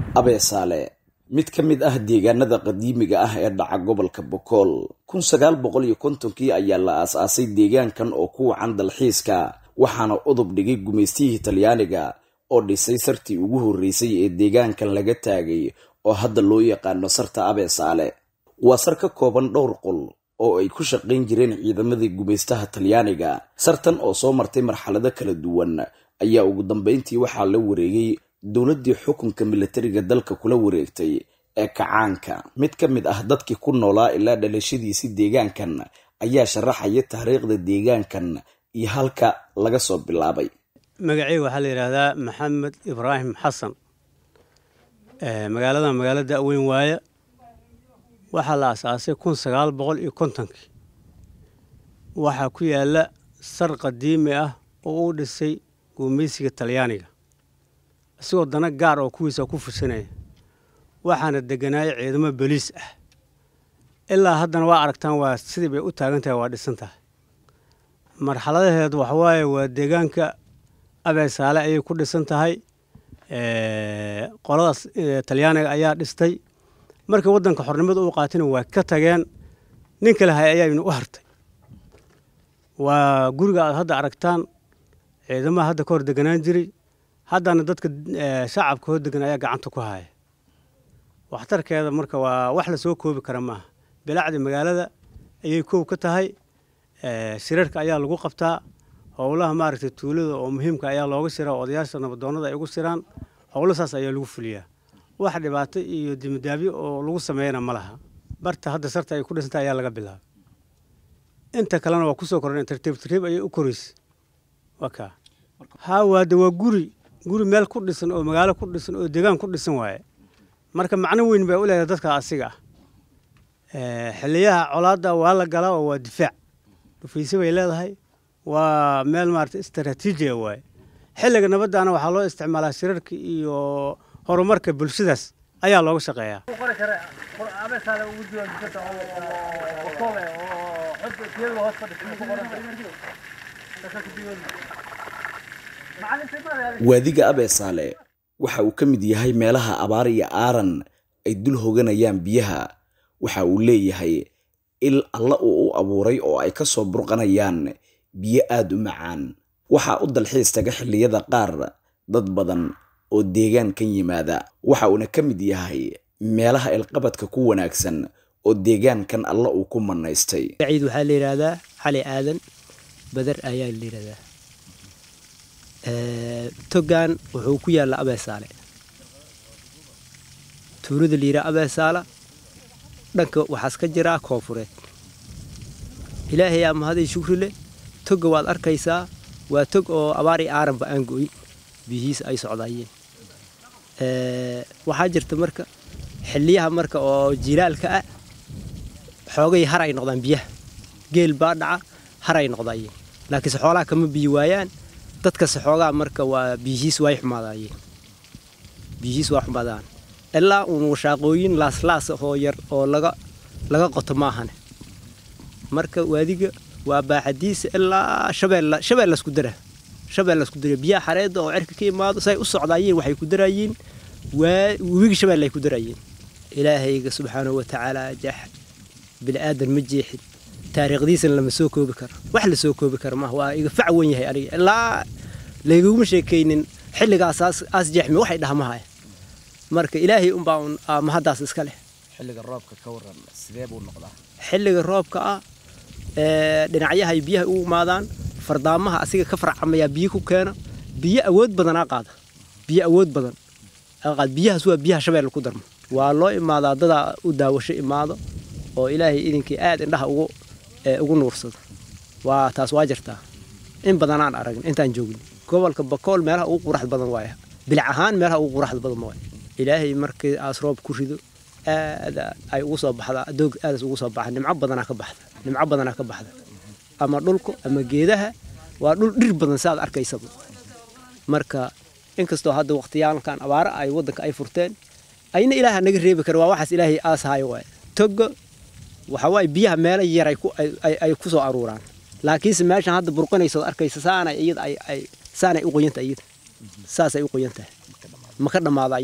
abeesaale mid ka mid ah deegaanada qadiimiga ah ee dhaca gobolka bokool kun sagaal boqol iyo kontonkii ayaa la aas-aasay deegaankan oo ku wacan dalxiiska waxaana udub dhigay gumaystihii talyaaniga oo dhisay sartii ugu horreysay ee deegaankan laga taagay oo hadda loo yaqaano sarta abeesaale waa sar ka kooban dhowr qol oo ay ku shaqayn jireen ciidamadii gumaystaha talyaaniga sartan oo soo martay marxalado kala duwan ayaa ugu dambeyntii waxaa la wareegay dowladdii xukunka milatariga dalka kula wareegtay ee kacaanka mid ka mid ah dadkii ku noolaa ilaa dhalashadiisii deegaankan ayaa sharaxaya taariikhda deegaankan iyo halka laga soo bilaabay magaceyga waxaa la yidhaahdaa maxamed ibraahim xasan magaalada magaalo da-weyn waaye waxaa la asaasay kun sagaal boqol iyo kontonkii waxaa ku yaala sar qadiimi ah oo uu dhisay guumaysiga talyaaniga isagoo dana gaar oo kuwiisa ku fushanaya waxaana deganaaya ciidamo boliis ah ilaa haddana waa aragtaan waa sidii bay u taagan tahay waa dhisan tahay marxaladaheedu waxawaaye waa deegaanka abeesaale ayay ku dhisan tahay qoladaas talyaaniga ayaa dhistay markii waddanka xornimada uu qaatina waa ka tageen nin kale hay ayaaynu u hartay waa guriga aad hadda aragtaan ciidamaha hadda ka hor deganaan jiray haddana dadka shacabka hor degan ayaa gacanta ku haya waxtarkeeda marka waa wax lasoo koobi kara maaha bilacdi magaalada ayay koob ka tahay shirarka ayaa lagu qabtaa howlaha maaragtay tuulada oo muhiimka ayaa looga shiraa odayaasha nabadoonnada ay ugu shiraan howlo saas ayaa lagu fuliyaa wax dhibaato iyo dimidaabyo oo lagu sameeyana ma laha barta hadda sarta ay ku dhisanta ayaa laga bilaabay inta kalena waa kusoo kordhan tartiib tartiib ayay u koraysay waa kaa haa waade waa guri guri meel ku dhisan oo magaalo ku dhisan oo deegaan ku dhisan waaye marka macno weyn bay u leedahay dadka asiga ah xiliyaha colaadda waa la galaa oo waa difaac dhufayse bay leedahay waa meel maarata istaraatiijiya waaye xilliga nabaddaana waxaa loo isticmaalaa shirarka iyo horumarka bulshadaas ayaa looga shaqeeyaa waadiga abeesaale waxa uu ka mid yahay meelaha abaar iyo aaran ay dul hoganayaan biyaha waxa uu leeyahay il alla uu u abuuray oo ay ka soo burqanayaan biyo aada u macaan waxaa u dalxiis taga xilliyada qaar dad badan oo deegaankan yimaada waxa uuna ka mid yahay meelaha ilqabadka ku wanaagsan oo deegaankan alla uu ku manaystay ciid waxaa la yidhaahdaa xali aadan badar ayaa la yidhahdaa togan wuxuu ku yaalla abeesaale tuulada la yidhaha abeesaala dhanka waxaas ka jiraa koonfureed ilaahay aa mahaday shukri leh toga waad arkaysaa waa tog oo abaar iyo aaranba aan go'in biyihiisa ay socdaayeen waxaa jirta marka xiliyaha marka oo jilaalka ah xoogay har ay noqdaan biyaha geel baa dhaca har ay noqdaayeen laakiinse xoolaha kama biyi waayaan dadkase xoogaa marka waa biyihiis way xumaadaayeen biyihiis waa xumaadaan ilaa uun washaaqooyin laaslaas oo yar oo laga laga qoto maahane marka waadiga waa baaxadiisa ilaa shabeella shabeella isku dara shabeella isku dara biyaha xareedda oo cirka ka imaado say u socdaayeen waxay ku daraayeen waa webiga shabeella ay ku daraayeen ilaahayga subxaanahu wa tacaala jax bini aadan ma jeexin taariikhdiisana lama soo koobi karo wax la soo koobi karo maaha waa iga fac wen yahay aniga ilaa layguma sheekaynin xilligaas aas jeexmi waxay dhahmahaya marka ilaahay unbaa un mahaddaas iska leh xilliga roobka ka waran sidee buu noqdaa xilliga roobka ah dhinacyahay biyaha u imaadaan fardaamaha asiga ka farcamayaa biyo ku keena biyo awood badanaa qaada biyo awood badan qaad biyahaas waa biyaha shabeelle ku darma waa loo imaadaa dadaa u daawasho imaado oo ilaahay idinkii aad indhaha ugu ugu nuursada waa taas waa jirtaa in badanaan aragn intaan joogin gobolka bakool meelaha ugu quraxda badan waaya bilic ahaan meelaha ugu quraxda badan waaya ilaahay markii aas roob ku rido aad ay ugu soo baxdaa doog aadas ugu soo baxa nimco badanaa ka baxda nimco badanaa ka baxda ama dhulka ama geedaha waa dhul dhir badan saaad arkaysaba marka inkastoo hadda waqtiyaalkan abaaro ay waddanka ay furteen ayna ilaaha naga reebi kara waa waxaas ilaahay aashayo waay toga waxa waaye biyaha meelo yar ay ku soo aruuraan laakiinse meeshan hadda burqanaysood arkaysa saanay iyada ay ay saanay u qoyanta iyada saasay u qoyan tahay ma ka dhammaadayeen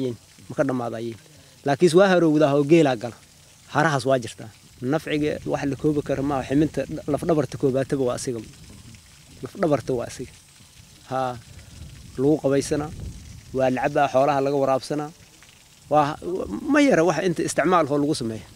ma ka dhammaadayiin laakiinse waa harowdaa oo geelaa gala harahaas waa jirtaa nafciga wax la koobi kara maaha ximinta lafdhabarta koobaataba waa asiga lafdhabarta waa asiga haa lagu qabaysanaa waa lacabaa xoolaha laga waraabsanaa waa ma yara wax inta isticmaalkoo lagu sameeya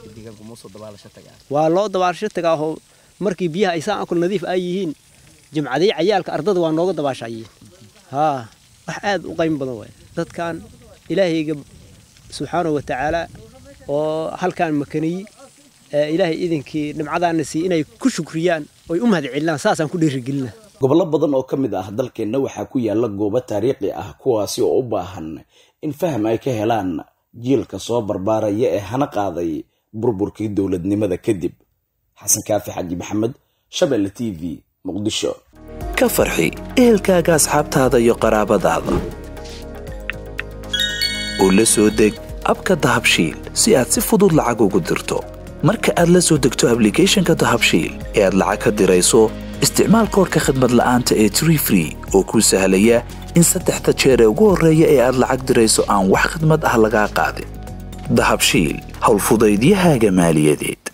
waa loo dabaalasho tagaahoo markii biyaha ay saan akul nadiif ay yihiin jimcadii cayaalka ardada waa nooga dabaashayiin haa wax aad u qaym badan waay dadkan ilaahayga subxaanahu wa tacaala oo halkaan makaniyi ilaahay idinkii dhimcadaana sii inay ku shukriyaan oy u mahad celinaan saasaan ku dhiirigelina gobollo badan oo ka mid ah dalkeenna waxaa ku yaalla goobo taariikhi ah kuwaasi oo u baahan in faham ay ka helaan jiilka soo barbaaraya ee hana qaaday burburkii dowladnimada kadib xasan kaafi xaji maxamed shabeelle t v muqdisho ka farxi ehelkaaga asxaabtaada iyo qaraabadaada oo la soo deg abka dahabshiil si aad si fudud lacag ugu dirto marka aad la soo degto ablicathonka dahabshiil ee aad lacag ka dirayso isticmaal koorka khadmad la'aanta ee tree free oo kuu sahlaya in saddexda jeer ee ugu horreeya ee aad lacag dirayso aan wax khadmad ah lagaa qaadin dahabshiil howlfudaydiyahaaga maaliyadeed